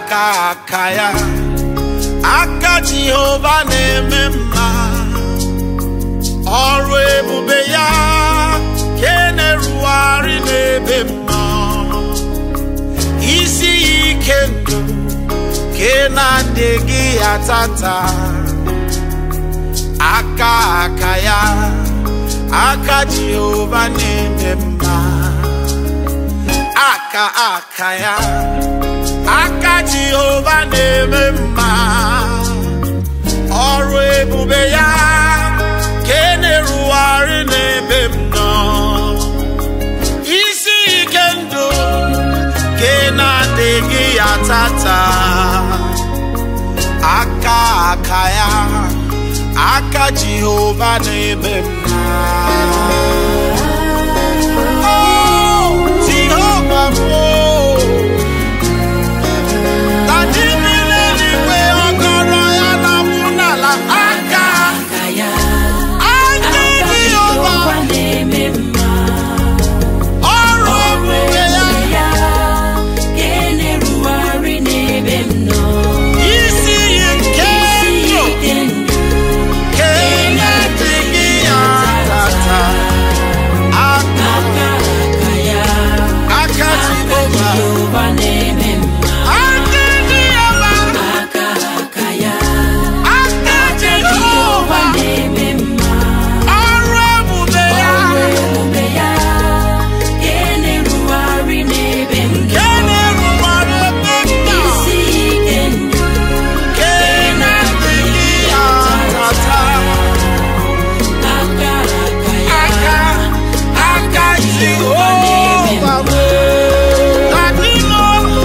aka aka ya aka jehova na-eme mma ọrụ ebube ya ke na-erugharị n'ebe m nọ isi ya ike ndụ ke na-adịghị ya tata aka aka ya aka jehova na-eme mma aka aka ya aka jehova na-eme mma ọrụ ebube ya ka e na-erugharị n'ebe m nọ isi ike ndụ ka ị na-adịghị ya tata aka aka ya aka jehova na-eme mma Oh, Jehova m, oh. Na ji mmiri eluigwe ọkọrọ ya na-akwụ n'ala aka aka ya aka Jehova na-eme mma ọrụ ọrụ ebube ya ebube ya ka e na-erugharị n'ebe m nọ isi iyi nke isi ndụ ike ndụ ka ị na-adịghị ya tata aka aka aka ya aka aka Jehova Jehova na-eme mma aka Jehova aka aka ya aka aka Jehova Jehova na-eme mma ọrụ ebube ya ọrụ ebube ya ka e na-erugharị n'ebe m ka nọ ị na-erubere ebe nna isi ike ndụ ka ị na-adịghị ya tata aka aka ya aka aka Jehova bụ adịnọ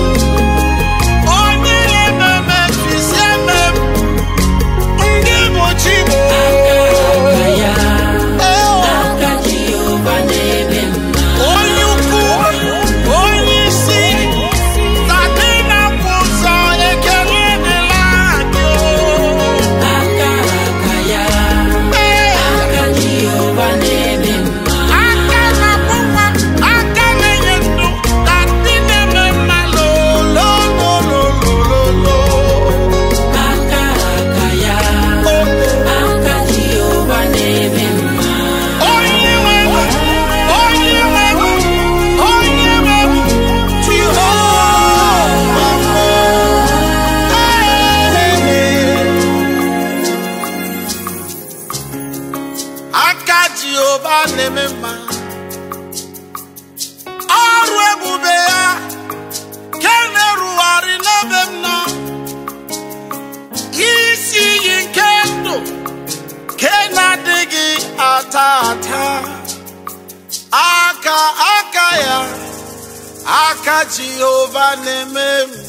onye na-ememe mfisi eme m ndị bụ chi bụ aka ya aka Jehova na-eme mma onye ukwu onye isi tadị na-akwụ ụzọ ekele dịla anyị aka aka ya Ee. aka Jehova na-eme mma aka na-akpụ nwa aka na-enye ndụ ka ndị na-eme mma lolololololo aka aka ya aka Jehova na-eme mma onye nwe onye nwe onye nwe Jehova aka Jehova na-eme mma ọrụ ebube ya ke na-erugharị n'ebe m nọ isi iyi nke ndụ ke na-adịghị ata ata aka aka ya aka Jehova na-eme mma